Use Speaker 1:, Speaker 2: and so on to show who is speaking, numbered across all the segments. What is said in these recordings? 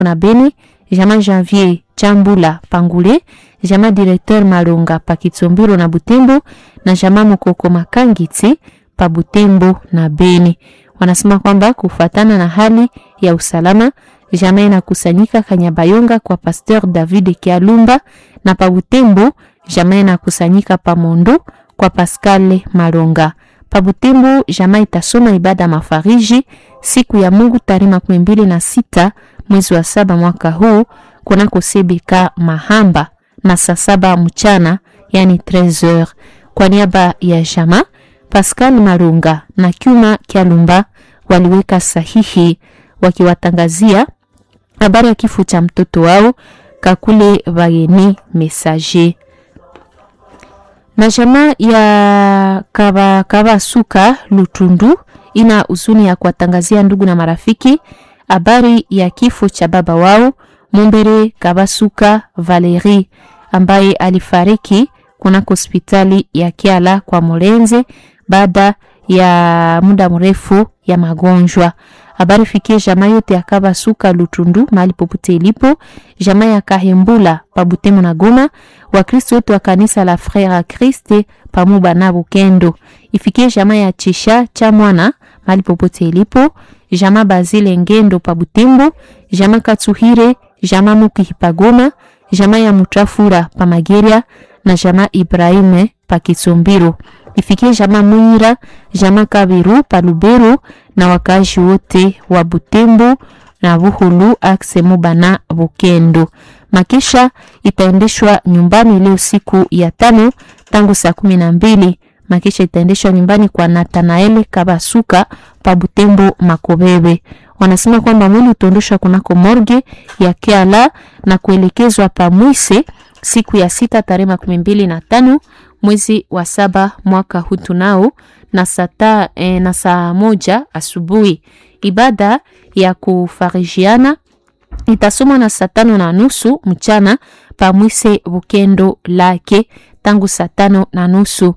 Speaker 1: na Beni, jama Janvier Chambula Pangule, jama directeur Malonga pa Kitsombiro na Butembo na jama Mokoko Makangiti pa Butembo na Beni. Wanasema kwamba kufatana na hali ya usalama jamaa inakusanyika Kanyabayonga kwa Pasteur David Kialumba na pa Butembo jamaa inakusanyika pa Mondo kwa Pascal Malonga. Pa Butembo jamaa itasoma ibada mafariji siku ya Mungu tarehe makumi mbili na sita mwezi wa saba mwaka huu kunako Sebeka Mahamba na saa saba mchana yani 13h. Kwa niaba ya jamaa Pascal Malunga na Kyuma Kialumba waliweka sahihi wakiwatangazia habari ya kifo cha mtoto wao Kakule Bageni Messager. Na jamaa ya Kaba Kabasuka Lutundu ina huzuni ya kuwatangazia ndugu na marafiki habari ya kifo cha baba wao Mumbere Kabasuka Valerie ambaye alifariki kunako hospitali ya Kiala kwa Mulenze baada ya muda mrefu ya magonjwa. Habari fikie jamaa yote ya Kabasuka Lutundu mahali popote ilipo, jamaa ya Kahembula pa Butembo na Goma, Wakristo wote wa kanisa la Frere a Christ pamoja na Bukendo. Ifikie jamaa ya Chisha cha mwana mahali popote ilipo, jamaa Bazile Ngendo pa Butembo, jamaa Katsuhire, jamaa Muki pa Goma, jamaa ya Mutafura pa Mageria na jamaa Ibrahime pa Kitsombiro ifikie jamaa Mwira, jamaa Kabiru pa Lubero na wakazi wote wa Butembo na Buhulu akse Mubana Bukendo. Makisha itaendeshwa nyumbani leo siku ya tano tangu saa kumi na mbili. Makisha itaendeshwa nyumbani kwa Nathanael Kabasuka pa Butembo Makobebe. Wanasema kwamba mwili utaondoshwa kunako morgue ya Kiala na kuelekezwa pa Mwise siku ya sita tarehe makumi mbili na tano mwezi wa saba mwaka huu tunao na saa e, na saa moja asubuhi. Ibada ya kufarijiana itasomwa na saa tano na nusu mchana pa Mwise Bukendo lake tangu saa tano na nusu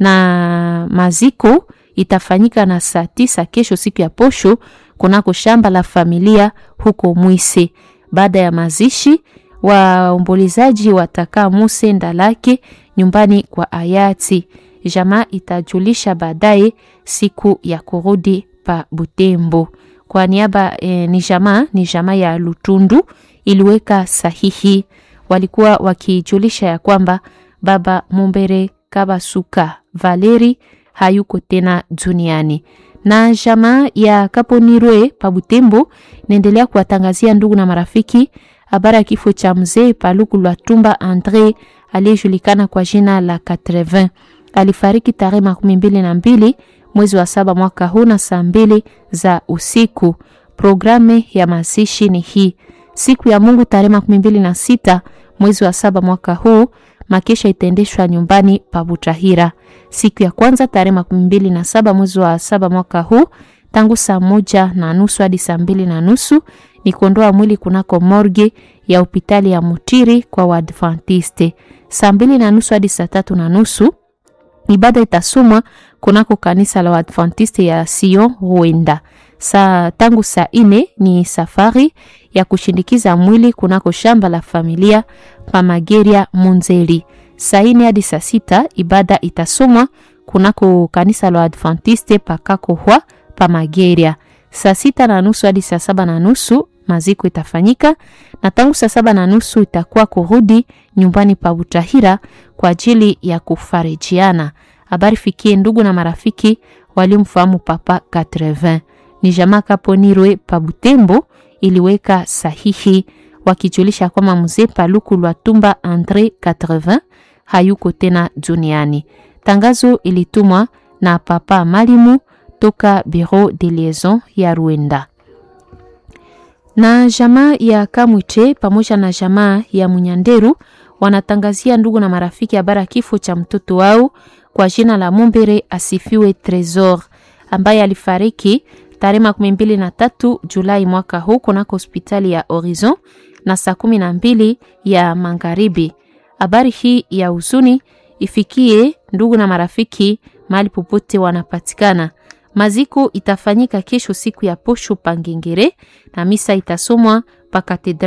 Speaker 1: na maziko itafanyika na saa tisa kesho siku ya posho kunako shamba la familia huko Mwise. Baada ya mazishi waombolezaji watakaa Muse Ndalake nyumbani kwa hayati. Jamaa itajulisha baadaye siku ya kurudi pa Butembo. Kwa niaba e, ni jamaa ni jamaa ya Lutundu iliweka sahihi, walikuwa wakijulisha ya kwamba baba Mumbere Kabasuka Valeri hayuko tena duniani na jamaa ya Kaponirwe pa Butembo naendelea kuwatangazia ndugu na marafiki habari ya kifo cha mzee Paluku Lwatumba Andre aliyejulikana kwa jina la 80. Alifariki tarehe makumi mbili na mbili mwezi wa saba mwaka huu na saa mbili za usiku. Programu ya mazishi ni hii: siku ya Mungu tarehe makumi mbili na sita mwezi wa saba mwaka huu makesha itaendeshwa nyumbani pa Butahira. Siku ya kwanza tarehe makumi mbili na saba mwezi wa saba mwaka huu tangu saa moja na nusu hadi saa mbili na nusu ni kuondoa mwili kunako morgue ya hospitali ya Mutiri kwa Waadventiste. Saa mbili na nusu hadi saa tatu na nusu ibada itasomwa kunako kanisa la Waadventiste ya Sion Ruenda. Saa tangu saa ine ni safari ya kushindikiza mwili kunako shamba la familia pa Mageria Munzeli. Saa ine hadi saa sita ibada itasomwa kunako kanisa la Waadventiste pa Kakohwa pa Mageria. Saa sita na nusu hadi saa saba na nusu maziko itafanyika na tangu saa saba na nusu itakuwa kurudi nyumbani pa Butahira kwa ajili ya kufarijiana. Habari fikie ndugu na marafiki waliomfahamu Papa 80 ni jamaa Kaponirwe pa Butembo iliweka sahihi wakijulisha kwamba mzee Paluku Lwatumba Andre 80 hayuko tena duniani. Tangazo ilitumwa na Papa Malimu toka Bureau de Liaison ya Rwanda na jamaa ya Kamwiche pamoja na jamaa ya Munyanderu wanatangazia ndugu na marafiki habari ya kifo cha mtoto wao kwa jina la Mumbere Asifiwe Tresor ambaye alifariki tarehe makumi mbili na tatu Julai mwaka huu kunako hospitali ya Horizon na saa kumi na mbili ya magharibi. Habari hii ya huzuni ifikie ndugu na marafiki mahali popote wanapatikana. Maziko itafanyika kesho siku ya posho Pangengere na misa itasomwa pa